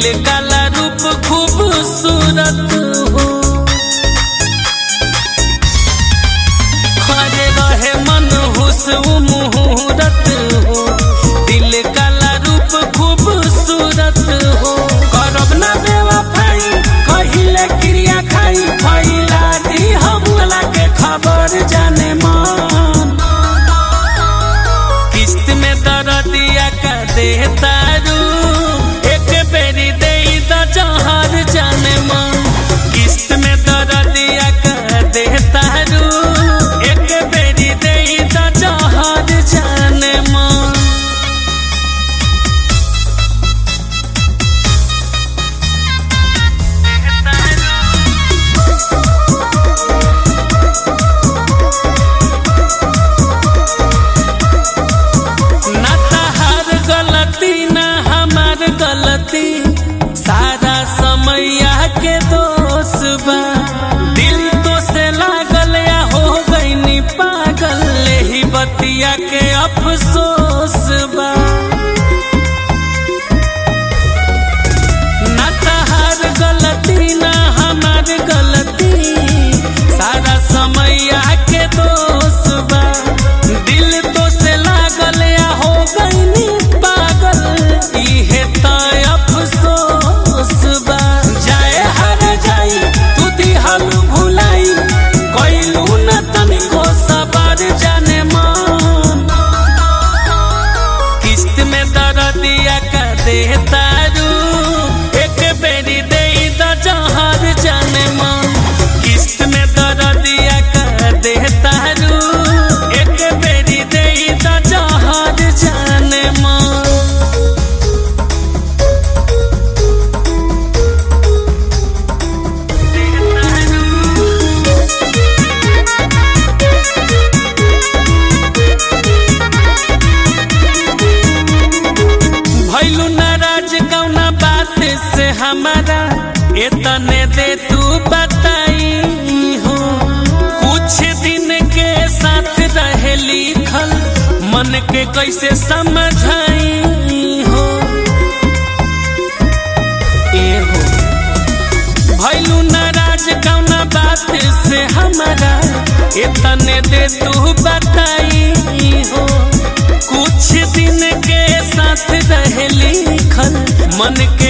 दिल काला रूप खूबसूरत हो हरे रहे मन हुस मुहूर्त हो दिल काला रूप खूबसूरत हो करब ना बेवफाई कहिले क्रिया खाई फैला दी हमला के खबर जाने मन किस्त में दरदिया का देता रू एक बेरी दे द जहर जाने मन किस्त में दरदिया का देता रू एक बेरी दे द जहर जाने मन ना तहार गलती ना हमार गलती सारा समैया के दोष बा दिल तो से लागल या हो गईनी पागल ही बतिया के अफसोस बा ना तहार गलती ना हमार गलती सारा समैया के दोष बा दिल तो से लागल या हो गईनी पागल इहे त अफसोस बा जाए हर जाई तू दिहल भुलाई कइलू न तनिको सबर जाने मन किस्त में दरदिया का देता रू एक बेरी दे द जहर जाने मन किस्त में दरदिया का देता रू एक बेरी दे द जहर जाने मन भैलू नाराज कौना बात से हमारा इतने दे तू बताई हो कुछ दिन के साथ रहे लिखल मन के कैसे समझाई हो ए हो भैलू नाराज कौना बात से हमारा इतने दे तू बताई हो कुछ दिन के साथ रह लिखल मन के